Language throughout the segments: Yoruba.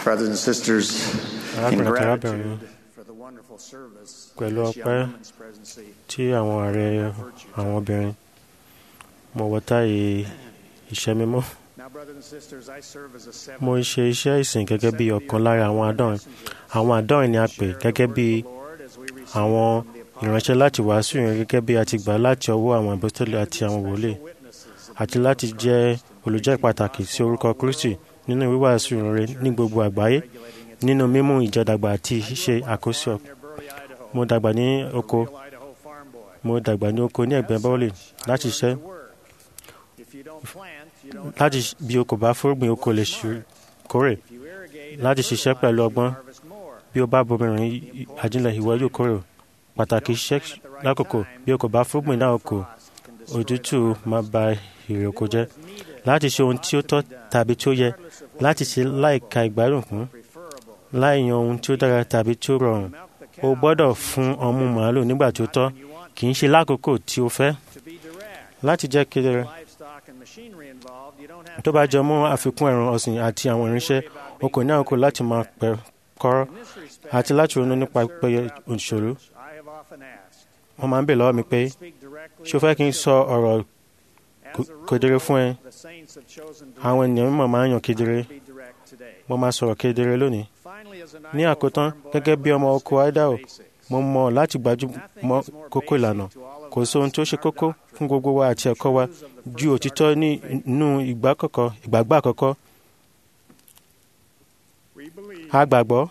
Brothers and sisters, in Arákùnrin àti arábìnrin gratitude for the wonderful service pẹ̀lú of this ọpẹ́ young woman's presidency, tí àwọn ààrẹ àwọn obìnrin mo wọ táyé iṣẹ́ mímọ́ now, brothers and sisters, I serve as a seventh mo ń ṣe iṣẹ́ ìsìn gẹ́gẹ́ bí ọ̀kan lára àwọn àádọ́rin àwọn àádọ́rin ni a pè gẹ́gẹ́ bí Lord as we receive àwọn from the apostles ìránṣẹ́ láti wàásù yẹn gẹ́gẹ́ bí a ti gbà láti ọwọ́ àwọn apostoli àti àwọn wòlíì witnesses of àti láti jẹ́ olùjẹ́ pàtàkì sí orúkọ Kristi nínú wíwàásù rere ní gbogbo àgbáyé nínú mímú ìjọdàgbà àti ṣíṣe àkóso near Burley, Idaho, mo dàgbà ní oko real Idaho farm boy. mo dàgbà ní oko ní ẹ̀gbẹ́ bọ́ọ̀lì láti ṣiṣẹ́ The word. If you don't plant, you don't láti bí o kò bá fúrúgbìn o kò lè ṣe- kórè If you irrigate láti and ṣiṣẹ́ fertilize, pẹ̀lú you ọgbọ́n harvest more. bí o bá bomirin ajílẹ̀ ìwọ yóò kórè pàtàkì iṣẹ́ lákòókò bí o kò bá fúrúgbìn náà kò Frost can destroy òtútù máa ba èrè oko jẹ́ láti ṣe ohun tí ó tọ́ tàbí tí ó yẹ láti ṣe láìka ìgbádùn kún preferable. láì yan ohun tí ó dára tàbí tí ó rọrùn Milk the o cow gbọ́dọ̀ fún ọmú màálù nígbà tí ó tọ́ you want kì í ṣe lákòókò tí o fẹ́ to be direct. láti jẹ́ kedere Livestock and machinery involved, you don't have tó bá jọ mọ́ àfikún ẹ̀rọ ọ̀sìn àti àwọn irinṣẹ́ o kò ní àkókò láti máa pẹ́ kọ́rọ́ In this respect, àti láti ronú nípa pípẹ́yẹ òṣèlú I have often asked, wọ́n máa ń bè lọ́wọ́ mi pé speak directly ṣé o fẹ́ kí n sọ ọ̀rọ̀ As a kedere rule, fún ẹ the saints have chosen to àwọn ènìyàn mímọ́ máa ń yàn kedere be direct today. mo máa sọ̀rọ̀ kedere lónìí Finally, as an ní Idaho àkótán farm boy, gẹ́gẹ́ I bí ọmọ learned oko the Idaho basics. mo mọ̀ láti gbájúmọ́ Nothing is more kókó basic ìlànà to all of kò us sí ohun tó ṣe than our kókó doctrine. fún gbogbo wa àti ẹ̀kọ́ wa Truths of the ju first òtítọ́ ní article of faith. inú ìgbà àkọ́kọ́ ìgbàgbọ́ àkọ́kọ́ We believe a gbàgbọ́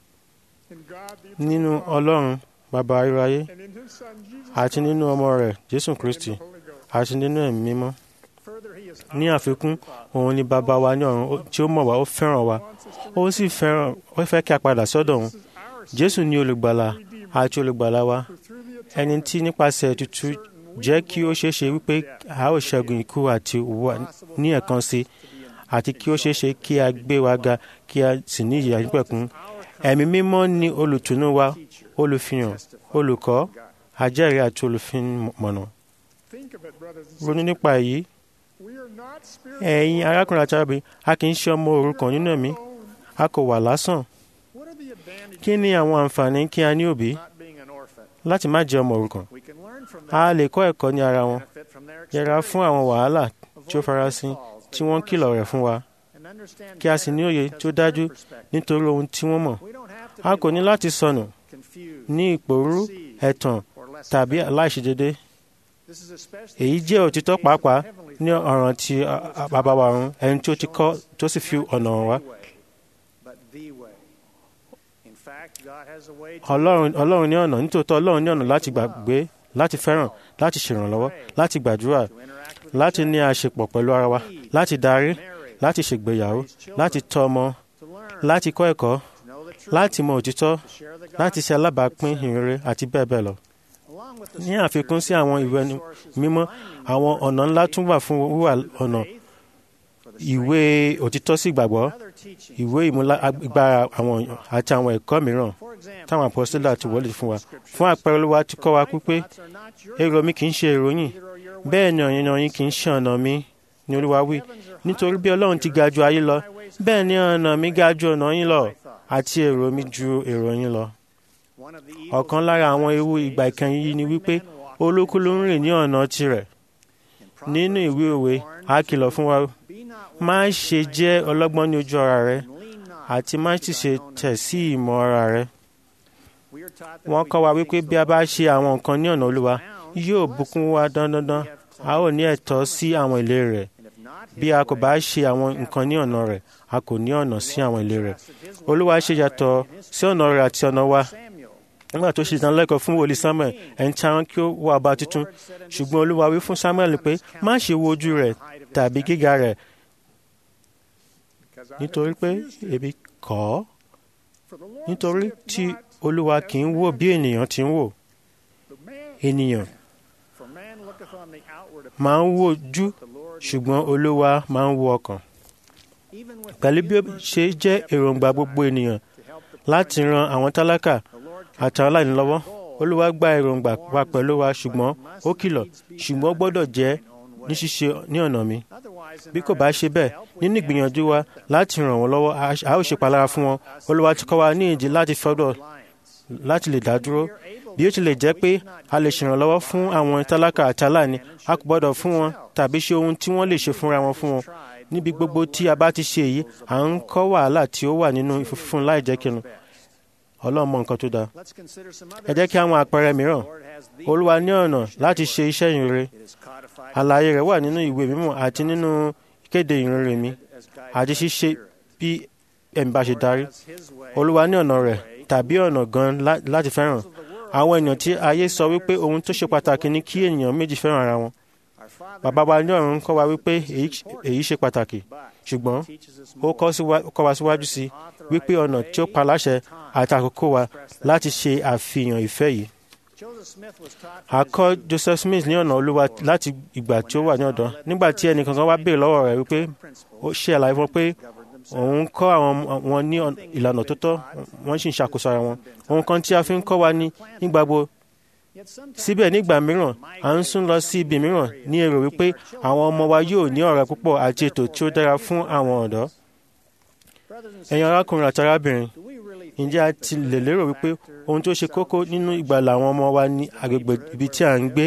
in God the nínú eternal Father, Ọlọ́run bàbá ayérayé and in His Son Jesus àti Christ, nínú ọmọ rẹ̀ Jésù and in Kristi the Holy Ghost. àti nínú ẹ̀mí mímọ́ Further, He is ní our àfikún Father, òun ni bàbá wa ní ọ̀run ó- tí ó mọ̀ wá ó fẹ́ràn wa wants us to ó sì fẹ́ràn ó fẹ́ kí a padà sọ́dọ̀ òun This is our Jésù ni olùgbàlà àti olùgbàlà wa who through the ẹni atonement tí nípasẹ̀ ètùtù jẹ́ kí ó ṣeé ṣe wípé a ó ṣẹ́gun ikú àti òwò ní ẹ̀kan sí àti kí ó ṣeé ṣe kí a gbé wa ga kí a sì ní ìyà nípẹ̀kún ẹ̀mí mímọ́ ni olùtùnú wa olùfihàn olùkọ́ ajẹ́rìí àti olùfimọ̀nà think of it, brothers and ronú sisters. nípa èyí We are not spiritual ẹ̀yin arákùnrin àti arábìnrin a kì í ṣe ọmọ òrukàn nínú ẹ̀mí alone. a kò wà lásán What are the advantages kí ni àwọn àǹfààní kí a ní òbí Not being an orphan. láti má jẹ́ ọmọ òrukàn We can learn from a them, lè kọ́ ẹ̀kọ́ ní ara wọn benefit from their yẹra fún àwọn wàhálà tí ó Avoid farasin pitfalls tí they wọ́n warn kìlọ̀ us rẹ̀ about, fún wa and understand kí a sì ní better òye because tó of their dájú perspective. nítorí ohun tí wọ́n mọ̀ We don't have to a be kò ní lost, láti sọnù confused, ní ìpòrúurú deceived, ẹ̀tàn or less tàbí effective. aláìṣedédé This is especially èyí true jẹ́ in òtítọ́ the case of pàápàá the Heavenly ní Father, ọ̀ràn tí who a- has a- taught bàbá wa us, ọ̀run ẹni tí ó ti kọ́ tó sì fi not ọ̀nà hàn wá a way, but the way. In fact, God has a way to ọlọ́run ọlọ́run ní ọ̀nà nítòótọ́ ọlọ́run ní ọ̀nà láti gbàgbé láti fẹ́ràn láti ṣèrànlọ́wọ́ láti gbàdúrà to interact with láti each ní other, àṣepọ̀ pẹ̀lú ara wa láti darí marry, láti ṣègbéyàwó raise children, láti tọ́ ọmọ to learn, láti kọ́ ẹ̀kọ́ to know the truth, láti mọ òtítọ́ to share the láti ṣe gospel, alábàápín etc. ìrere àti bẹ́ẹ̀ bẹ́ẹ̀ lọ. Along with the ní àfikún sí àwọn ìwé ẹnu resources mímọ́ for finding àwọn the ọ̀nà word ńlá of tún wà fún wíwà faith, ọ̀nà for the ìwé òtítọ́ sí ìgbàgbọ́ other teachings. ìwé ìmúlágbára àwọn èèyàn àti àwọn ẹ̀kọ́ mìíràn For example, táwọn apọ́sítélì àti wọlé fún wa scriptures. fún àpẹẹrẹ olúwa ti kọ́ wa My pípé thoughts are not your èrò mi kì í ṣe èrò yín neither are your ways. bẹ́ẹ̀ ni ọ̀yìn yín kì í ṣe ọ̀nà mi ni olúwa wí nítorí bí ọlọ́run ti ga ju ayé lọ bẹ́ẹ̀ ni ọ̀nà mi ga ju ọ̀nà yín lọ àti èrò mi ju èrò yín lọ. One of the evils ọ̀kan lára àwọn ewu ìgbà ìkẹyìn yìí ni wípé olúkú ló ń rìn ní ọ̀nà tirẹ̀ in nínú Proverbs, ìwé òwe a kìlọ̀ fún wa be not má ṣe jẹ́ ọlọ́gbọ́n ní ojú ara rẹ and lean not àti má to sì thine ṣe own tẹ̀ sí ìmọ̀ ara rẹ. We are taught that wọ́n we kọ́ wa do wípé things bí a the bá Lord ṣe àwọn nǹkan ní ọ̀nà olúwa yóò bùkún wa dandandan a ó ní ẹ̀tọ́ sí àwọn ilé rẹ̀ and if not bí his a kò bá way, ṣe àwọn nǹkan ní ọ̀nà rẹ̀ a kò ní ọ̀nà sí àwọn ilé rẹ̀ trusted his way olúwa not ṣe way yàtọ̀ in his sí ọ̀nà rẹ̀ àti ọ̀nà wa Samuel. nígbà tó ṣe ìdánilẹ́kọ̀ọ́ fún wòlíì samuel ẹni tí àwọn kí ó wá ọba tuntun ṣùgbọ́n olúwa wí fún samuel pé má ṣe wo ojú rẹ̀ tàbí gíga rẹ̀ because I have nítorí pé refused it. èmi kọ̀ ọ́ For the Lord nítorí seeth tí not olúwa as kì í wò bí ènìyàn ti ń wò the man, ènìyàn For man looketh on the outward máa ń appearance, wojú but the Lord ṣùgbọ́n olúwa máa ń wo ọkàn even with pẹ̀lú the bí ó universe ṣe jẹ́ èròǹgbà gbogbo ènìyàn to help the láti ran àwọn tálákà the Lord àti àwọn aláìní lọ́wọ́ olúwa gba èròǹgbà wa pẹ̀lú wa ṣùgbọ́n ó kìlọ̀ ṣùgbọ́n ó gbọ́dọ̀ jẹ́ ní ṣíṣe ní ọ̀nà mi Otherwise, bí kò bá ṣe bẹ́ẹ̀ nínú ìgbìyànjú wa láti ràn wọ́n lọ́wọ́ a- a ó ṣe palára fún wọn olúwa ti kọ́ wa ní ìdí láti fọ́dọ̀ láti lè dá dúró bí ó tilẹ̀ jẹ́ pé a lè ṣèrànlọ́wọ́ fún àwọn tálákà àti aláìní a kò gbọ́dọ̀ fún wọn tàbí ṣe ohun tí wọ́n lè ṣe fúnra wọn fún wọn níbi gbogbo tí a bá ti ṣe èyí à ń kọ́ wàhálà tí ó wà nínú ìfúnfún láì jẹ́ kinu ọlọ́run mọ nǹkan tó dáa ẹ jẹ́ kí àwọn àpẹẹrẹ mìíràn olúwa ní ọ̀nà láti ṣe iṣẹ́ ìrere àlàyé rẹ̀ wà nínú ìwé mímọ́ àti nínú ìkéde ìrere mi àti ṣíṣe bí ẹ̀mí bá ṣe darí olúwa ní ọ̀nà rẹ̀ tàbí ọ̀nà gan lá- láti fẹ́ràn àwọn èèyàn tí ayé sọ wípé ohun tó ṣe pàtàkì ni kí ènìyàn méjì fẹ́ràn ara wọn bàbá wa ní ọ̀run kọ́ wa wípé èyí- èyí ṣe pàtàkì ṣùgbọ́n ó kọ́ síwá- kọ́ wa síwájú sí wípé ọ̀nà tí ó pa láṣẹ àti àkókò wa láti ṣe àfihàn ìfẹ́ yìí a kọ́ Joseph Smith ní ọ̀nà olúwa láti ìgbà tí ó wà ní ọ̀dọ́ nígbà tí ẹnìkankan wá béèrè lọ́wọ́ rẹ̀ wípé ó ṣe àlàyé fún un pé òun kọ́ àwọn wọn ní ọ̀n- ìlànà tó tọ́ wọ́n sì ń ṣàkóso ara wọn ohun kan tí a fi ń kọ́ wa ní nígbàgbọ́ síbẹ̀ nígbà mìíràn à ń sún lọ sí ibi mìíràn ní èrò wípé àwọn ọmọ wa yóò ní ọ̀rẹ́ púpọ̀ àti ètò tí ó dára fún àwọn ọ̀dọ́ ẹ̀yin arákùnrin àti arábìnrin ǹjẹ́ a ti lè lérò wípé ohun tó ṣe kókó nínú ìgbàlà àwọn ọmọ wa ní agbègbè ibi tí à ń gbé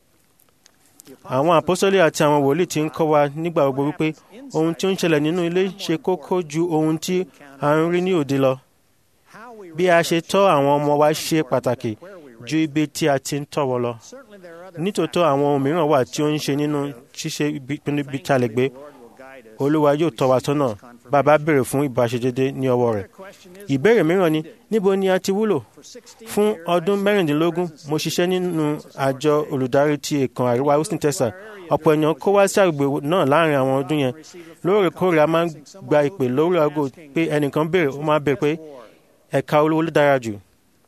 àwọn àpọ́sọ́lé àti àwọn wòlíì ti ń kọ́ wa nígbà gbogbo wípé ohun tí ó ń ṣẹlẹ̀ nínú ilé ṣe kókó ju ohun tí à ń rí ní òde lọ bí a ṣe tọ́ àwọn ọmọ wa ṣe pàtàkì ju ibi tí a ti ń tọ́ wọn lọ nítòótọ́ àwọn ohun mìíràn wà tí ó ń ṣe nínú ṣíṣe ìpinnu ibi tí a lè gbé olúwa yóò tọ́ wa sọ́nà bàbá béèrè fún ìbáṣedédé ní ọwọ́ rẹ̀ ìbéèrè mìíràn ni níbo ni a ti wúlò fún ọdún mẹ́rìndínlógún mo ṣiṣẹ́ nínú àjọ olùdarí ti èkán àríwá houston texas ọ̀pọ̀ èèyàn kó wá sí àgbègbè náà láàrin àwọn ọdún yẹn lóòrèkóòrè a máa ń gba ìpè lórí aago pé ẹnìkan béèrè ó máa béèrè pé ẹ̀ka olówó ló dára jù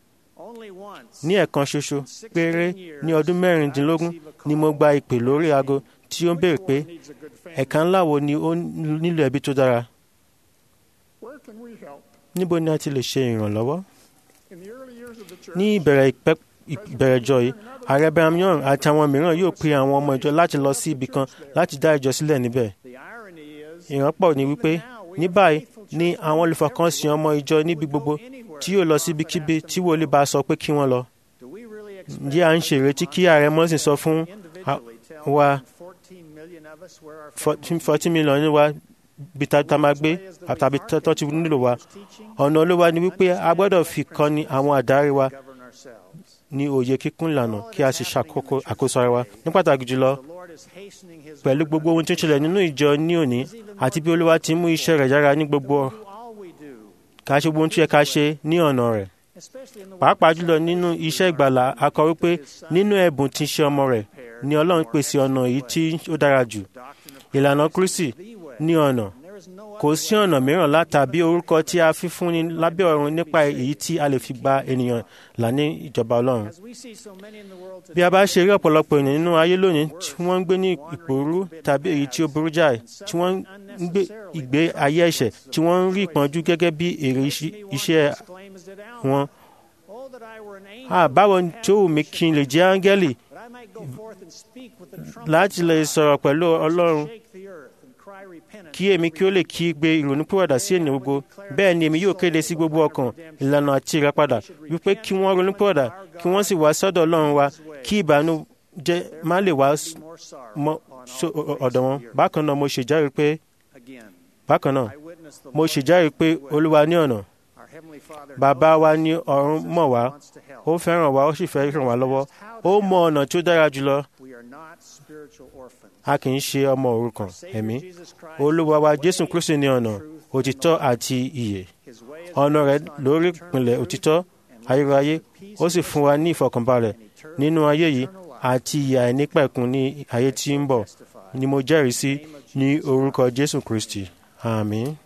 ní ẹ̀kan ṣoṣo péré ní ọdún mẹ́rìndínlógún ni mo gba ìpè lórí aago tí ó ń béèrè pé ẹ̀ka ńlá wo ni ó nílò ẹbí tó dára Where can we help? níbo ni a ti lè ṣe ìrànlọ́wọ́ In the early years of the church, ní ìbẹ̀rẹ̀ ìpẹ́ ìbẹ̀rẹ̀ ìjọ yìí ààrẹ Brigham Young àti àwọn mìíràn yóò pe àwọn ọmọ ìjọ láti lọ sí ibì kan láti dá ìjọ sílẹ̀ níbẹ̀ ìrànpọ̀ ni wípé ní báyìí ni àwọn olùfọkànsìn ọmọ ìjọ níbi gbogbo tí yóò lọ síbikíbi tí wòlíì bá sọ pé kí wọ́n lọ ǹjẹ́ à ń ṣèrètí kí ààrẹ mọ́sìn sọ fún wa fourteen million ní wa bí tá a máa gbé tàbí tó ti nílò wa ọ̀nà olówó ni wípé a gbọ́dọ̀ fi kọ́ni àwọn àdárí wa ní òye kíkún ìlànà kí a sì ṣàkóso àkóso ara wa ní pàtàkì jùlọ pẹ̀lú gbogbo ohun tí ó ṣẹlẹ̀ nínú ìjọ ní òní àti bí olúwa ti mú iṣẹ́ rẹ̀ yára ní gbogbo ká ṣe gbogbo ohun tí ó yẹ ká ṣe ní ọ̀nà rẹ̀ pàápàá jùlọ nínú iṣẹ́ ìgbàlà a kọ wípé nínú ẹ̀bùn tí ń ṣe ọmọ rẹ̀ ni ọlọ́run pèsè ọ̀nà èyí tí ó dára jù ìlànà kristi ní ọ̀nà kò sí ọ̀nà mìíràn lá tàbí orúkọ tí a fi fúnni lábẹ́ ọ̀run nípa èyí tí a lè fi gba ènìyàn là ní ìjọba ọlọ́run. bí a bá ṣe rí ọ̀pọ̀lọpọ̀ ènìyàn nínú ayé lónìí tí wọ́n ń gbé ní ìpòrú tàbí èyí tí ó burú jáì tí wọ́n ń gbé ìgbé ayé ẹ̀ṣẹ̀ tí wọ́n ń rí ìpọ́njú gẹ́gẹ́ bí èrè iṣẹ́ wọn. báwo tí ó wù mí kí n lè jẹ́ áńgẹ́lì láti lè sọ̀rọ̀ pẹ̀lú ọlọ́run kí èmi kí ó lè kí gbé ìrònúpìwàdà sí ènìyàn gbogbo bẹ́ẹ̀ ni èmi yóò kéde sí gbogbo ọkàn ìlànà àti ìràpadà wípé kí wọ́n ronúpìwàdà kí wọ́n sì wá sọ́dọ̀ ọlọ́run wa kí ìbànújẹ́ má lè wá mọ́ ọ̀dọ̀ wọn bákan náà mo ṣèjáre pé bákan náà mo ṣèjáre pé olúwa ní ọ̀nà bàbá wa ní ọ̀run mọ̀ wá ó fẹ́ràn wa ó sì fẹ́ ràn wá lọ́wọ́ ó mọ ọ̀nà tí ó dára jùlọ a kì í ṣe ọmọ òrukàn ẹ̀mí olúwa wa jésù kristu ní ọ̀nà òtítọ́ àti ìyè ọ̀nà rẹ̀ lórí ìpìlẹ̀ òtítọ́ ayérayé ó sì fún wa ní ìfọ̀kànbalẹ̀ nínú ayé yìí àti ìyè àìnípẹ̀kun ní ayé tí ń bọ̀ ni mo jẹ́rìí sí ní orúkọ jésù kristi àmín.